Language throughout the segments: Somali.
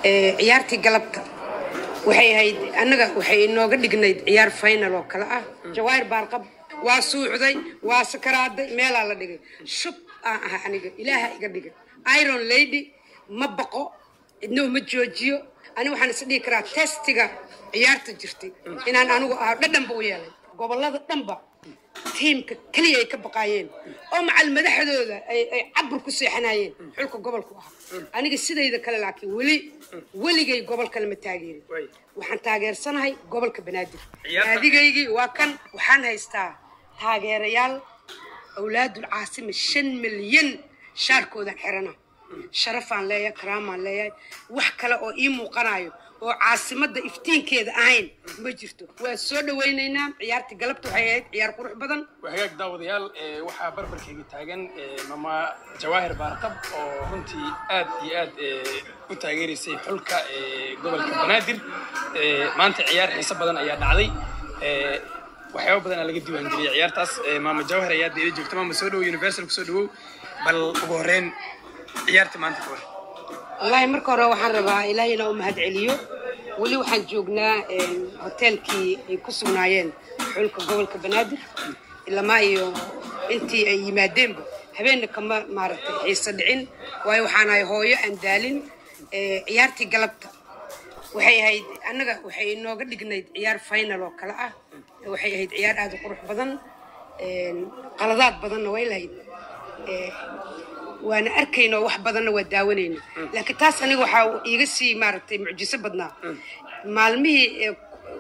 ciyaartii galabta waxay ahayd annaga waxay inooga dhignayd ciyaar final oo kale ah jawaahir baarqab waa suuxday waa sakaraaday meelaa la dhigay shub aan aha aniga ilaaha iga dhigay iron lady ma baqo cidna uma joojiyo ani waxaan is dhihi karaa testiga ciyaarta jirtay inaan anigu ahaa dhadhanba u yeelay gobolada dhanba tiimka keliya ay ka baqaayeen oo macal madaxdooda ay ay cabur ku seexanayeen xulka gobolku ahaa aniga sidayda kale laakiin weli weligay gobol kale ma taageerin waxaan taageersanahay gobolka banaadir naadigaygii waa kan waxaan haystaa taageerayaal awlaadul caasima shan milyan shaarkoodan xirana sharafaan leeyahay karaamaan leeyahay wax kale oo ii muuqanayo oo caasimadda iftiinkeeda ahayn ma jirto waa soo dhawaynaynaa ciyaartii galabta waxay ahayd ciyaar qurux badan hagaag daawadayaal ee, waxaa barbarkayga taagan ee, mama jawaahir baarqab oo runtii aad iyo aad ee, u taageeraysay xulka ee, gobolka banaadir Ee, maanta ciyaar xiiso badan ayaa dhacday Ee, waxyaabo badan aa laga diiwaangeliyay ciyaartaas Ee, maama jawaahir ayaa deela joogta maama soo dhowo universal kusoo dhowow bal ugu horreyn ciyaarta maanta ka hor wallaahi marka hore waxaan rabaa ilaahay inaa u mahadceliyo weli waxaan joognaa een, hoteelkii ay ku sugnaayeen xulka gobolka banaadir ilamaa iyo intii ay yimaadeenba habeenna kama maaragtay xiise dhicin waayo waxaan ahay hooyo aan daalin Ee, ciyaartii galabta waxay ahayd annaga waxay inooga dhignayd ciyaar final oo kale ah waxay ahayd ciyaar aad u qurux badan Een, qaladaad badanna way lahayd Ee, waana arkayno wax badanna waa daawanayna laakiin taas aniga waxaa iiga sii maaragtay mucjiso badnaa maalmihii ee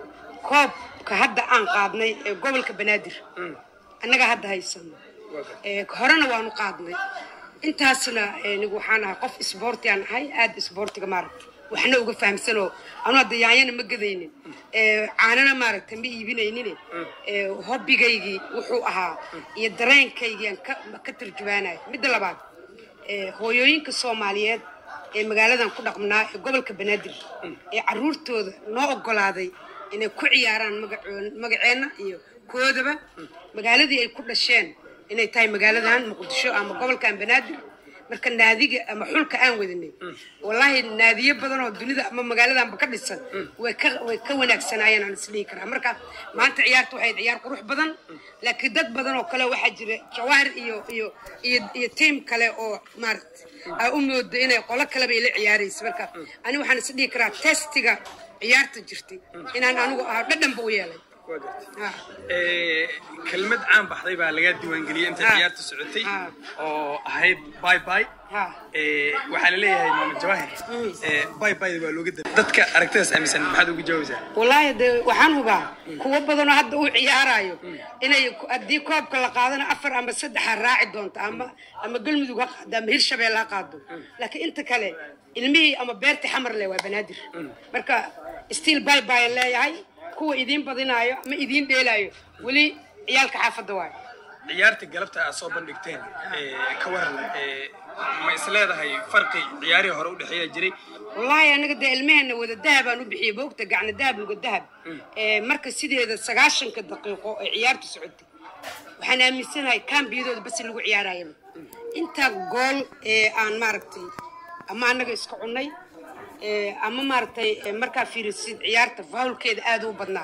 koobka hadda aan qaadnay ee gobolka banaadir annaga hadda haysano Ee, horena waanu qaadnay intaasna anigu waxaan ahay qof isboorti aan ahay aad isboortiga maaragtay waxna uga fahamsanoo anu hadda yaanyana ma gadaynin Ee, caanana maaragtay ma iibinaynin Ee, hobbigaygii wuxuu ahaa iyo dareenkaygii aan ka- ka tarjumaanaya midda labaad ee, hooyooyinka soomaaliyeed ee magaaladan ku dhaqmnaa ee gobolka banaadir ee caruurtooda noo ogolaaday inay ku ciyaaraan magacoon- magaceenna iyo koodaba magaaladii ay ku dhasheen inay tahay magaaladan muqdisho ama gobolkan banaadir marka naadiga ama xulka aan wadanay wallaahi naadiyo badan oo dunida ama magaaladanba ka dhisan way ka way ka wanaagsanaayeen aan isdhihi karaa marka maanta ciyaarta waxay ahayd ciyaar qurux badan laakiin dad badan oo kale waxaa jira jawaahir iyo iyo iyo iyo tiim kale oo maaragta aa u mooda inay qolo kaleba ila ciyaaraysa marka ani waxaan isdhihi karaa testiga ciyaarta jirtay inaan anigu ahaa dhadhanba u yeelay waa gartay Ah. Ee, kelmad caan baxday baa laga diiwaangeliyey inta Ah. ciyaarta socotay Ah. oo ahayd bye bye Ha. Ee, waxaa la leeyahay maama jawaahir ee, bye bye waa looga daray dadka aragtidaas aaminsan maxaad uga jawaabaysaa wallaahi de waxaan hubaa kuwo badanoo hadda uu ciyaarayo inay ku- haddii koobka la qaadana afar ama saddexa raaci doonto ama ama galmudug ha qaado ama hirshabelle ha qaado laakiin inta kale ilmihii ama beertii xamar leh waa banaadir marka stiil bay baan leeyahay kuwa idiin badinaayo ama idiin dheelaayo weli ciyaalka xaafadda waayo ciyaarta galabta aad soo bandhigteen ee, ka waran ee, ma is leedahay farqi ciyaarihii hore u dhexeeya jiray wallaahi anaga dee ilmaheenna wada dahabaan u bixiyey boogta gacna dahab luga dahab Ee, marka sideeda sagaashanka daqiiqo ee ciyaartu socotay waxaan aaminsanahay kaambiyadooda basi lagu ciyaarayaba intaa gool ee aan maaragtay ama annaga iska cunnay ee, ama maaragtay ee, markaa fiirisid ciyaarta faawlkeeda aad u badnaa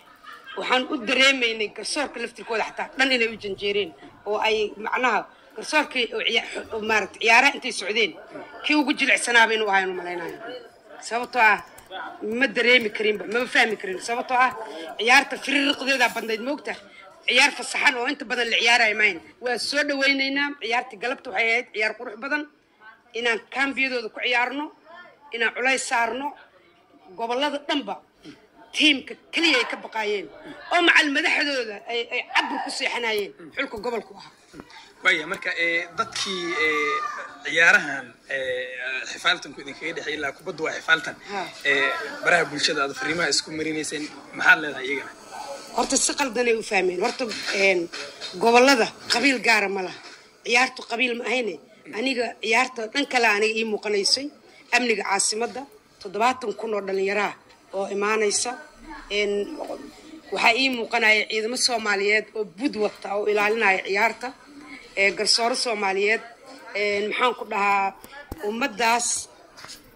waxaan u dareemaynay garsoorka laftirkooda xataa dhan inay u janjeereen oo ay macnaha garsoorkii oo ciya- oo maaragtay ciyaaraha intay socdeen kii ugu jilicsanaaba inuu ahayn malaynayo sababtoo ah ma dareemi karinba mama fahmi karin sababtoo ah ciyaarta fiririqdeedaa badnayd moogta ciyaar fasaxan oo inta badan la ciyaarayo mayn waa soo dhawaynaynaa ciyaartii galabta waxay ahayd ciyaar qurux badan inaan kaambiyadooda ku ciyaarno inaan culays saarno gobolada dhanba tiimka keliya ay ka baqaayeen oo macal madaxdooda ay ay cabur ku seexanayeen xulka gobolku ahaa waaya marka ee, dadkii ee, ciyaarahan ee, xifaaltanku idinkaga dhexeey ilaa kubaddu waa xifaaltan Ha. ee, baraha bulshada aad fariimaha isku marinayseen maxaad leedahay iyagana horta si qaldanay u fahmeen horta een, gobolada qabiil gaara ma laha ciyaartu qabiil ma ahayne aniga ciyaarta dhan kale aniga ii muuqanaysay amniga caasimadda toddobaatan kun oo dhallinyaraha oo imaanaysa een, waxaa ii muuqanaya ciidamo soomaaliyeed oo bud wata oo ilaalinaya ciyaarta ee garsooro soomaaliyeed een, maxaan ku dhahaa ummaddaas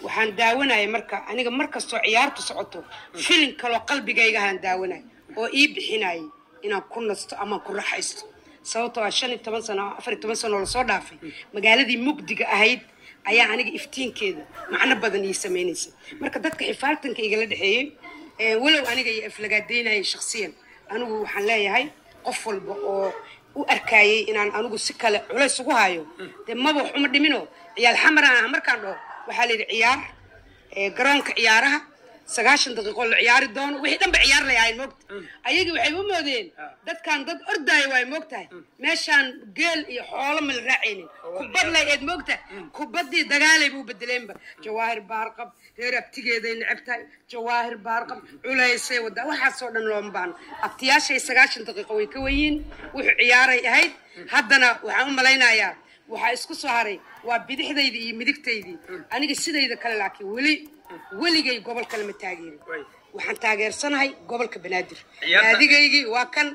waxaan daawanaya marka aniga mar kastoo ciyaartu socoto filin kaloo qalbigaygahaan daawanaya oo ii bixinayay inaan ku nasto ama ku raxaysto sababtoo ah shan iyo toban sano afar iyo toban sano lasoo dhaafay magaaladii mugdiga ahayd ayaa aniga iftiinkeeda macno badan ii samaynaysay marka dadka xifaaltanka igala dhexeeyey walow aniga iyo aflagaadaynayay shaksiyan anigu waxaan leeyahay qof walba oo u arkayay inaan anigu si kale culays ugu hayo dee maba wax uma dhimino ciyaal xamaraan ah markaan dhaho waxaa la yidhi ciyaar garoonka ciyaaraha sagaashan daqiiqo la ciyaari doono wixii dhan ba ciyaar lay ahayn moogta ayagii waxay u moodeen dadkan dad ordaayo waay moogtahay meeshaan geel iyo xoolo ma la raacaynin kubad lay eed moogtahay kubaddii dagaalayba u bedeleenba jawaahir baarqab reer abtigeeday necab tahay jawaahir baarqab culaysay wadaa waxaasoo dhan looma baahno abtiyaashay sagaashan daqiiqo way ka weyiin wuxuu ciyaaray ahayd haddana waxaan u malaynayaa waxaa isku soo haray waa bidixdaydii iyo midigtaydii aniga sidayda kale laakiin weli weligay gobol kale ma taageerin waxaan taageersanahay gobolka banaadir naadigaygii waa kan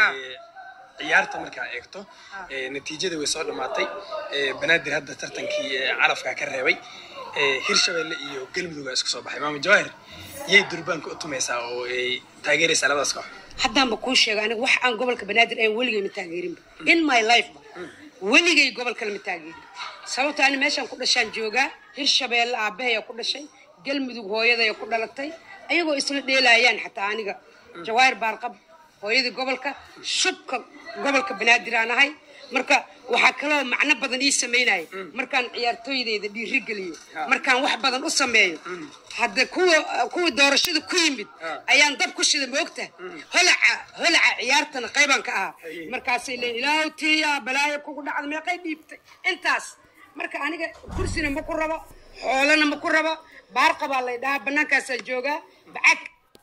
ciyaarta markaa eegto natiijada way soo dhammaatay banaadir hadda tartankii calafkaa ka reebay hirshabelle iyo galmudug isku soo baxay maama jawaahir yay durbaanka u tumaysaa oo ay taageeraysaa labadaas koox haddaanba kuu sheega aniga wax aan gobolka banaadir ayn weligay ma taageerinba in my life weligay gobol kale ma taageerin sababto ani meeshaan ku dhashaan joogaa hirshabeelle aabahaya ku dhashay galmudug hooyadaya ku dhalatay ayagoo isla dheelaayaan xataa aniga jawaahir baarqab hooyadii gobolka shubka gobolka banaadir aan ahay marka waxaa kaloo macno badan ii samaynaya markaan ciyaartooydeyda dhiirigeliyo markaan wax badan u sameeyo hadda kuwa kuwii doorashada ku yimid ayaan dab ku shida moogta holaca holaca ciyaartana qaybaan ka ahaa markaasay leeyiin ilaahu tiya balaayo kugu dhacda meeqay dhiibtay intaas marka aniga kursina ma ku rabo xoolana ma ku rabo baarqabaa lay dhahaa banaankaasaan joogaa bacag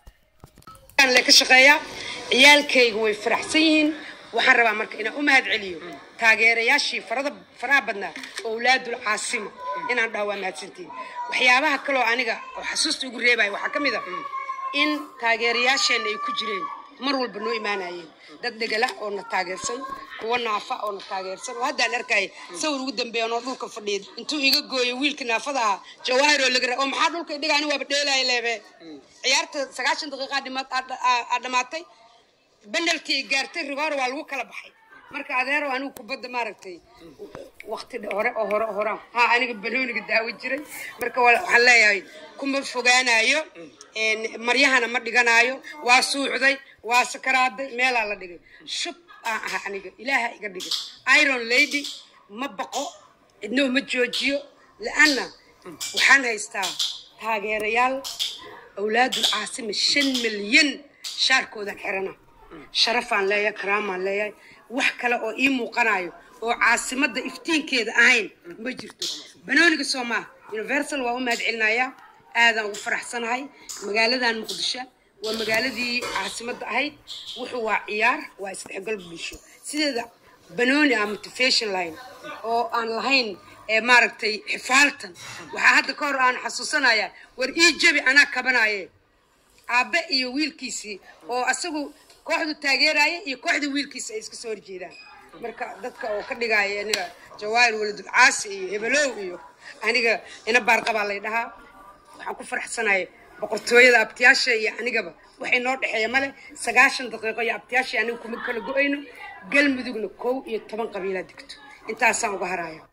le ka shaqeeyaa ciyaalkayga way faraxsan yihiin waxaan rabaa marka inaan u mahad celiyo taageerayaashii farada faraha badnaa owlaadul caasima inaan dhaho waa mahadsantiin waxyaabaha kaloo aniga oo xasuusta ugu reebaya waxaa ka mid a in taageerayaasheenna ay ku jireen mar walba noo imaanayeen dad dhegala oo na taageersan kuwa naafa oo na taageersan oo haddaan arkaya sawir ugu dambeeya noo dhulka fadhiya intuu iga gooyo wiilka naafada ahaa jawaahir oo laga oo maxaa dhulka idhiga ani waaba dheelaya leebe ciyaarta sagaashan daqiiqa aa dhamaatay benalti ay gaartay rigoor waa lagu kala baxay marka adeero anigu kubadda maaragtay wakti hore oo hore oo horaan ha aniga banooniga daawo jiray marka waxaan leeyahay kuma fogaanayo maryahana ma dhiganaayo waa suucday waa sakaraaday meelaa la dhigay shub aan aha aniga ilaaha iga dhigay iron lady ma baqo cidnoo ma joojiyo la-anna waxaan haystaa taageerayaal awlaadul caasima shan milyan shaarkoodan xirana sharafaan leeyahay karaamaan leeyahay wax kale oo ii muuqanayo oo caasimadda iftiinkeeda ahayn ma jirto banooniga soomaa universal waa u mahad celinayaa aadaan ugu faraxsanahay magaaladan muqdisho waa magaaladii caasimadda ahayd wuxuu waa ciyaar waa isdhexgal bulsho sideeda banooni ah motivation line oo aan lahayn maaragtay xifaaltan waxaa hadda ka hor aan xasuusanayaa war ii jabi anaa kabanaye aabe iyo wiilkiisii oo asagu kooxdu taageeraya iyo kooxda wiilkiisa ay iska soo horjeedaan marka dadka oo ka dhigaya aniga jawaahir waladul caasi iyo hebelow iyo aniga ina baarqabaa lay dhahaa waxaan ku faraxsanaya boqortooyada abtiyaasha iyo anigaba waxay noo dhexeeya male sagaashan daqiiqo iyo abtiyaasha aniga kuma kala go-ayno galmudugna kow iyo toban qabiilaa degto intaasaan uga haraya